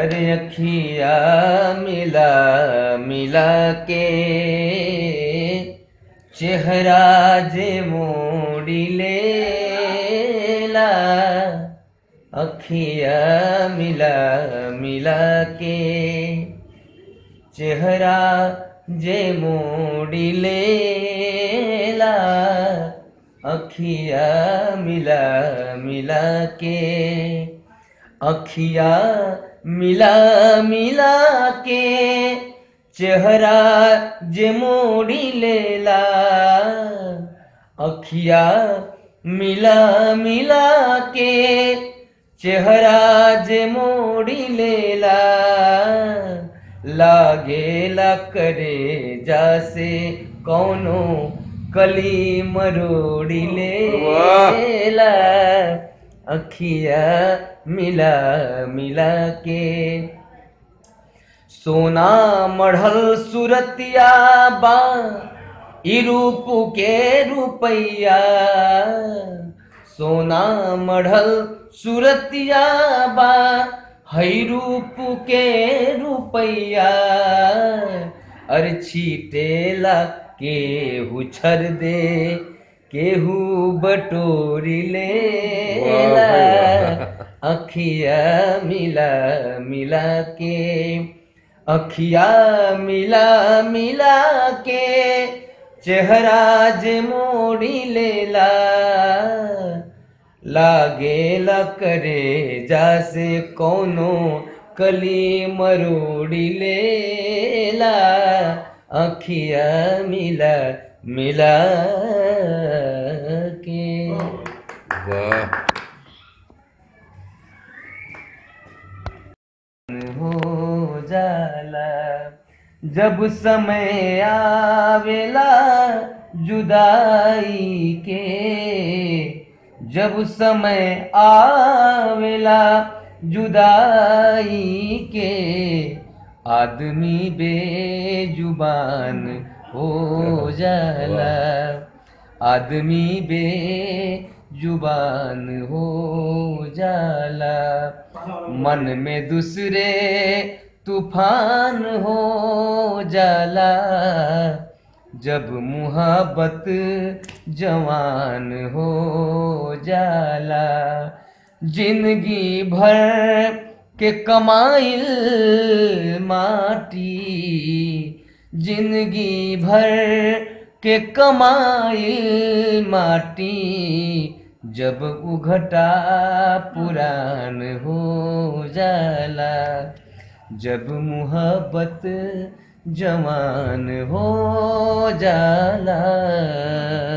अरे अखिया मिला मिला के चेहरा जे मोड़ी लेला अखिया मिला मिला के चेहरा जे मोड़ी लेला अखिया मिला मिला के अखिया मिला मिला के चेहरा जे मोड़ी लेला अखिया मिला मिला के चेहरा जे मोड़ी लेला लागेला करे जासे कौनो कली मरोड़ी लेला अखिया मिला मिला के सोना मढ़ल सुरतिया बा ई रूप के रुपैया सोना मढ़ल सुरतिया बा हई रूप के रुपैया अरे छीटेला केहू छर दे केहू बटोरी लेला अखिया मिला मिला के अखिया मिला मिला के चेहरा जे मोड़ी लेला लागेला करे जासे कोनो कली मरोड़ी लेला अखिया मिला मिला के वाह हो जाला जब समय आवेला जुदाई के जब समय आवेला जुदाई के आदमी बेजुबान हो जाला आदमी बेजुबान हो जाला मन में दूसरे तूफान हो जाला जब मुहब्बत जवान हो जाला जिंदगी भर के कमाइल माटी जिंदगी भर के कमाइल माटी जब उघटा पुरान हो जाला जब मुहब्बत जवान हो जाला